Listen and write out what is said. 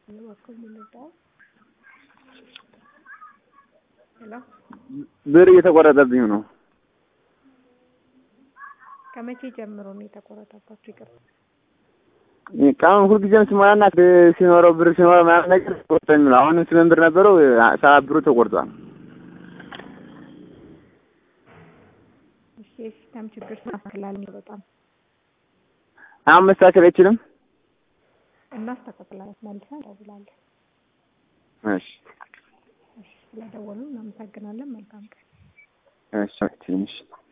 በኩል ምንዳው ሄሎ ብር እየተቆረጠብኝ ነው። ከመቼ ጀምሮ ነው የተቆረጠባችሁ? ይቅርታ ቀኑን ሁልጊዜም ስሞላና ሲኖረው ብር ሲኖረው ምናምን ነገር ቆርጦ የሚለው አሁንም ስምንት ብር ነበረው ሰባት ብሩ ተቆርጧል። እሺ የሲስተም ችግር ስናስተካክላለን በጣም አሁን መስተካከል አይችልም። እናስተካክላለን መልሰን እንደውላለን። እሺ እሺ ስለደወሉ እናመሰግናለን። መልካም ቀን። እሺ ትንሽ